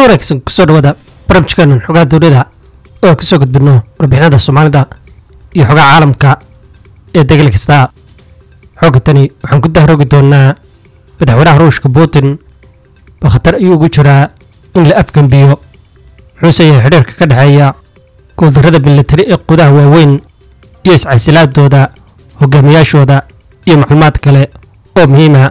wanaagsan kusoo dhawaada barnaamijkeenan xogaha dowlada oo kasoo gudbino warbixinada soomaalida iyo xogaha caalamka ee degel kasta xooga tani waxaan ku dahroogi doonaa madaxweynaha ruushka putin oo khatar ayuu ugu jiraa in la afgembiyo muxuuse yahay xidhiirka ka dhexeeya guuldarrada militari ee qudaha waaweyn iyo iscasilaadooda hogaamiyaashooda iyo macluumaad kale oo muhiima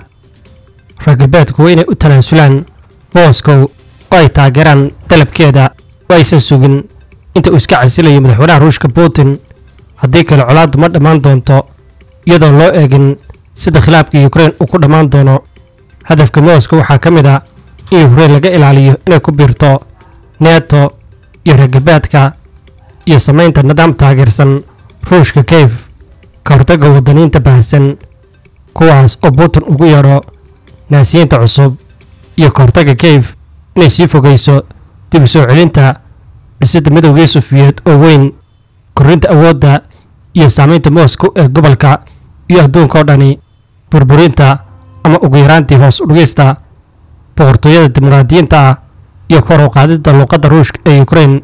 reer galbeedku waa inay u tanaasulaan moscow oo ay taageeraan dalabkeeda oo aysan sugin inta uu iska casilayo madaxweynaha ruushka putin haddii kale colaaddu ma dhammaan doonto iyadoon loo eegin sida khilaafka yukrain uu ku dhammaan doono hadafka moscow waxaa ka mid a in yukrain laga ilaaliyo inay ku biirto neto iyo reer galbeedka iyo samaynta nidaam taageersan ruushka keyf ka hortagga waddaniinta baahsan kuwaas oo putin ugu yeedho naasiyiinta cusub iyo ka hortagga keyf inay sii fogayso dib u soo celinta dhisidda midowgii sufiyeed oo weyn korrinta awoodda iyo saamaynta moscow ee gobolka iyo adduunka oo dhani burburinta ama ugu yaraantii hoos u dhigista boqortooyada dimuqraadiyiinta ah iyo kor u qaadidda luuqadda ruushka ee yukrain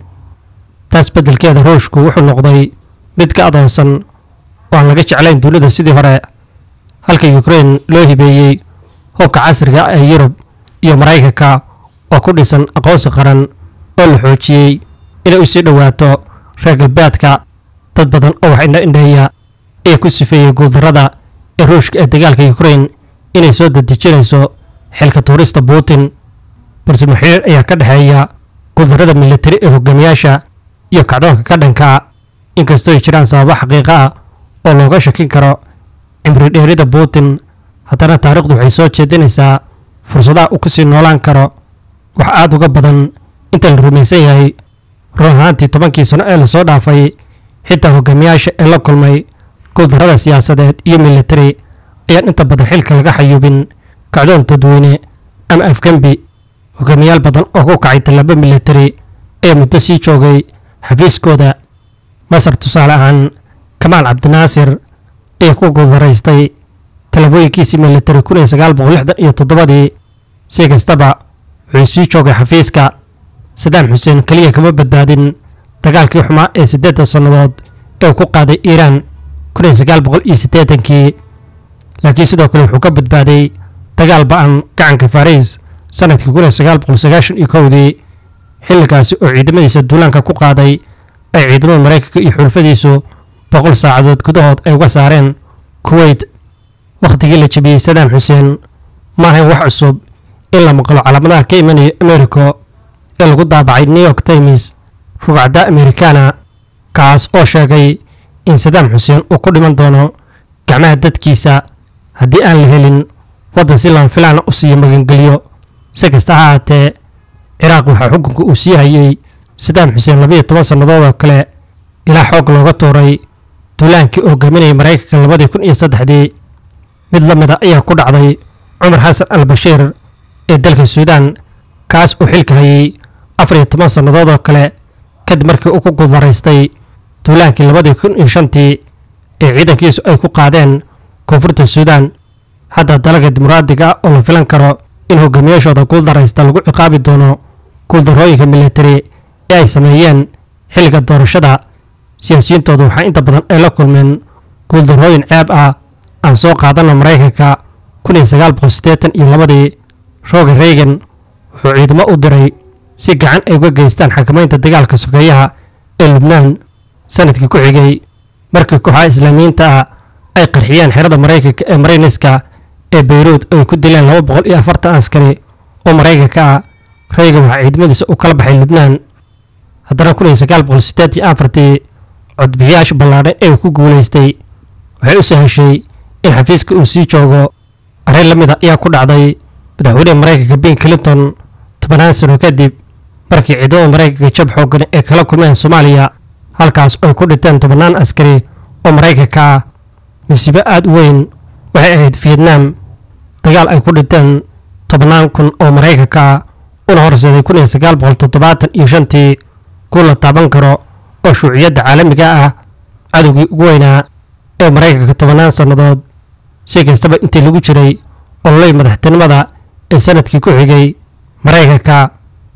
taas beddelkeeda ruushku wuxuu noqday mid ka adoonsan oo aan laga jeclayn dunida sidii hore halka yukrain loo hibeeyey hubka casriga ah ee yurub iyo maraykanka oo ku dhisan aqoonsi qaran oo la xoojiyey inay u sii dhowaato reer galbeedka dad badan oo wax indha indheeya ee ku sifeeyey guuldarrada ee ruushka ee dagaalka yukrain inay soo dadejinayso xilka tuurista putin balse muxiriir ayaa ka dhexeeya guuldarrada militari ee hogaamiyaasha iyo kacdoonka ka dhanka inkastoo ay jiraan sababo xaqiiqa ah oo looga shakin karo cimri dheerida putin haddana taariikhdu waxay soo jeedinaysaa fursadaha uu ku sii noolaan karo wax aad uga badan inta la rumaysan yahay run ahaantii tobankii sano ee lasoo dhaafay xitaa hogaamiyaasha ee la kulmay guuldarrada siyaasadeed iyo militari ayaan inta badan xilka laga xayuubin kacdoon dadweyne ama afgembi hogaamiyaal badan oo ku kacay tallaabo militari ee muddo sii joogay xafiiskooda masar tusaale ahaan kamaal cabdinaasir ayaa ku guuldaraystay tallaabooyinkiisii militari kun iyo sagaal boqol lixdan iyo toddobadii si kastaba wuxuu sii joogay xafiiska sadaam xuseen keliya kama badbaadin dagaalkii xumaa ee siddeeddan sannadood ee uu ku qaaday iiraan kun iyo sagaal boqol iyo siddeetankii laakiin sidoo kale wuxuu ka badbaaday dagaal ba'an gacanka fariis sanadkii kun iyo sagaal boqol sagaashan iyo kowdii xilligaasi oo ciidamadiisa duulaanka ku qaaday ay ciidamada maraykanka iyo xulfadiisu boqol saacadood gudahood ay uga saareen kuweyt wakhtigii la jebiyey sadaam xuseen ma ahayn wax cusub in la maqlo calaamadaha ka imanaya americo ee lagu daabacay new york times rugcadda americana kaas oo sheegay in sadaam xuseen uu ku dhiman doono gacmaha dadkiisa haddii aan la helin waddan si lama filaana u siiyo magangeliyo si kasta ha ahaatee ciraaq waxaa xukunka uu sii hayey sadaam xuseen labayo toban sannadood oo kale ilaa xoog looga tuuray duulaankii oo hogaaminayay maraykanka labadii kun iyo saddexdii mid la mida ayaa ku dhacday cumar xasan al bashiir ee dalka suudaan kaas uu xilka hayey afar iyo toban sannadood oo kale kadib markii uu ku guuldaraystay duulaankii labadii kun iyo shantii ee ciidankiisu ay ku qaadeen koonfurta suudaan hadda dalaga dimuqraadiga oo la filan karo in hogaamiyaashooda guuldaraysta lagu ciqaabi doono guuldarrooyinka militari ee ay sameeyeen xilliga doorashada siyaasiyiintoodu waxaa inta badan ay la kulmeen guuldarrooyin ceeb ah aan soo qaadana maraykanka kun iyo sagaal boqol siddeetan iyo labadii roger reagan wuxuu ciidamo u diray si gacan ay uga geystaan xakamaynta dagaalka sokeeyaha ee lubnaan sanadkii ku xigay markii kooxaha islaamiyiinta ah ay qarxiyeen xerada maraykanka ee marayniska ee beyruud oo ay ku dileen laba boqol iyo afartan askari oo maraykanka ah reagan waxaa ciidamadiisa u kala baxay lubnaan haddana kun iyo sagaal boqol siddeed iyo afartii codbixiyaasha ballaadhan ee uu ku guulaystay waxay u sahashay in xafiiska uu sii joogo arrin la mid a ayaa ku dhacday madaxweyneha maraykanka bill clinton tobanaan sano kadib markii ciidamada maraykanka jab xooggan ee kala kulmeen soomaaliya halkaas oo ay ku dhinteen tobannaan askari oo maraykanka ah masiibo aada u weyn waxay ahayd vietnam dagaal ay ku dhinteen tobannaan kun oo maraykanka ah una horseeday kun iyo sagaal boqol toddobaatan iyo shantii kuwa la taaban karo oo shuuciyadda caalamiga ah cadowgii ugu weynaa ee maraykanka tobannaan sannadood si kastaba intii lagu jiray ololay madaxtinimada ee sanadkii ku xigay maraykanka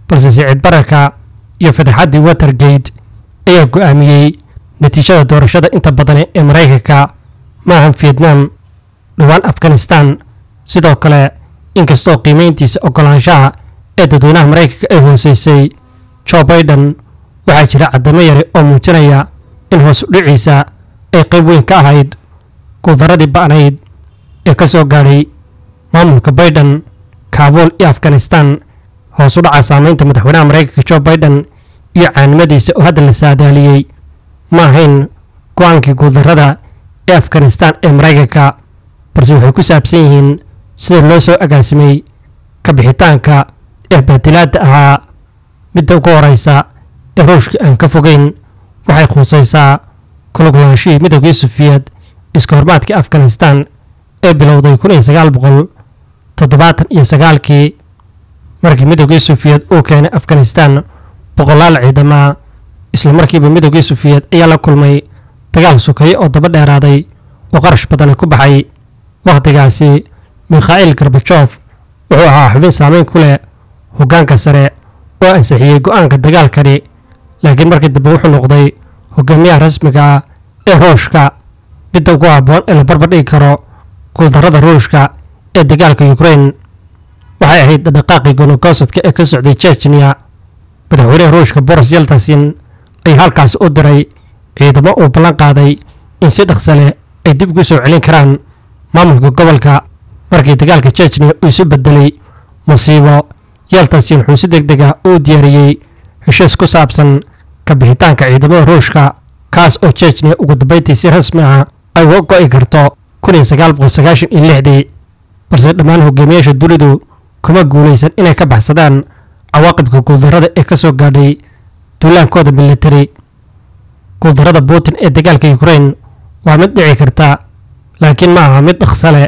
balse siciid bararka iyo fataxaddii watergate ayaa go'aamiyey natiijada doorashada inta badan ee maraykanka maahan vietnam dhowaan afghanistan sidoo kale inkastoo qiimayntiisa oggolaanshaha ee dadweynaha maraykanka ay hooseysay jo baiden waxaa jira caddamo yare oo muujinaya in hoos u dhiciisa ay qayb weyn ka ahayd guuldaradii ba'nayd ee ka soo gaadhay maamulka baiden kaabul iyo afghanistan hoos u dhaca saamaynta madaxweynaha maraykanka jo baiden iyo caanimadiisa oo hadda la saadaaliyey ma ahayn go-aankii guuldarrada ee afghanistan ee maraykanka balse waxay ku saabsan yihiin sida loo soo agaasimay ka bixitaanka ee baadilaadda ahaa midda ugu horeysa ee ruushka aan ka fogeyn waxay khuusaysaa kuluglaanshihii midoogii sufiyeed iska hormaadkii afghanistan ee bilowday kun iyo sagaal boqol toddobaatan iyo sagaalkii markii midoogii sufiyeed uu keenay afghanistan boqolaal ciidama isla markiiba midoogii sufiyeed ayaa la kulmay dagaal sukaye oo daba dheeraaday oo qarash badani ku baxay wakhtigaasi mikhail garbajof wuxuu ahaa xubin saameyn ku leh hoggaanka sare oo ansixiyey go'aanka dagaalkani laakiin markii dambe wuxuu noqday hogaamiyaha rasmiga ah ee ruushka midda ugu habboon ee la barbar dhigi karo guuldarrada ruushka ee dagaalka ukrain waxay ahayd dhaqaaqii gonogosadka ee ka socday jechniya madaxweynaha ruushka boris yeltasin ayaa halkaasi u diray ciidamo uu ballan qaaday in si dhaqsa leh ay dib ugu soo celin karaan maamulka gobolka markii dagaalka jechniya uu isu bedelay masiibo yeltasin wuxuu si deg deg ah u diyaariyey heshiis ku saabsan ka bixitaanka ciidamada ruushka kaas oo jechniya ugu dambayntii si rasmi ah ay uga go'i karto kun iyo sagaal boqol sagaashan iyo lixdii balse dhammaan hogaamiyaasha dunidu kuma guulaysan inay ka baxsadaan cawaaqibka guuldarrada ee ka soo gaadhay duulaankooda militari guuldarrada putin ee dagaalka ukrain waa mid dhici karta laakiin ma aha mid dhaqsale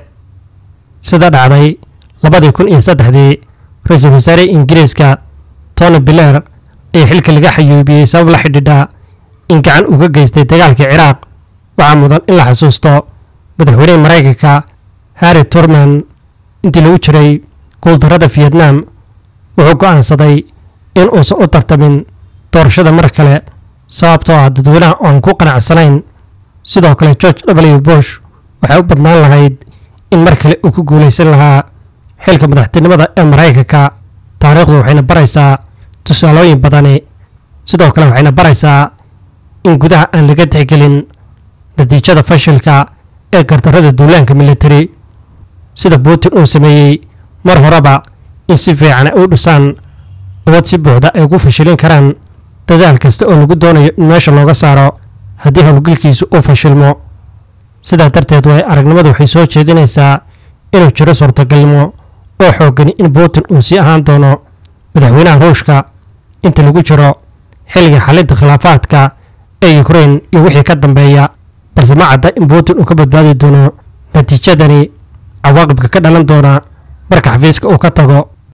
sida dhacday labadii kun iyo saddexdii ra-iisul wasaarihii ingiriiska tony blair ayaa xilka laga xayuubiyey sabab la xidhiidha in gacan uga geystay dagaalkii ciraaq waxaa mudan in la xasuusto madaxweynihii maraykanka harry turman intii lagu jiray guuldarrada vietnam wuxuu go'aansaday in uusan u tartamin doorashada mar kale sababtoo ah dadweynaha oo aan ku qanacsanayn sidoo kale george w bush waxay u badnaan lahayd in mar kale uu ku guulaysan lahaa xilka madaxtinimada ee maraykanka taariikhdu waxayna baraysaa tusaalooyin badani sidoo kale waxayna baraysaa in gudaha aan laga tixgelin natiijada fashilka ee gardarrada duulaanka militari sida putin uu sameeyey mar horeba in si fiican ay u dhisaan awood si buuxda ay ugu fashilin karaan dadaal kasta oo lagu doonayo in meesha looga saaro haddii howlgalkiisu uu fashilmo sidaa darteed waay aragnimadu waxay soo jeedinaysaa inuu jiro suurtagalnimo oo xoogani in putin uu sii ahaan doono madaxweynaha ruushka inta lagu jiro xilliga xalinta khilaafaadka ee ukrain iyo wixii ka dambeeya balse ma cadda in putin uu ka badbaadi doono natiijadani cawaaqibka ka dhalan doona marka xafiiska uu ka tago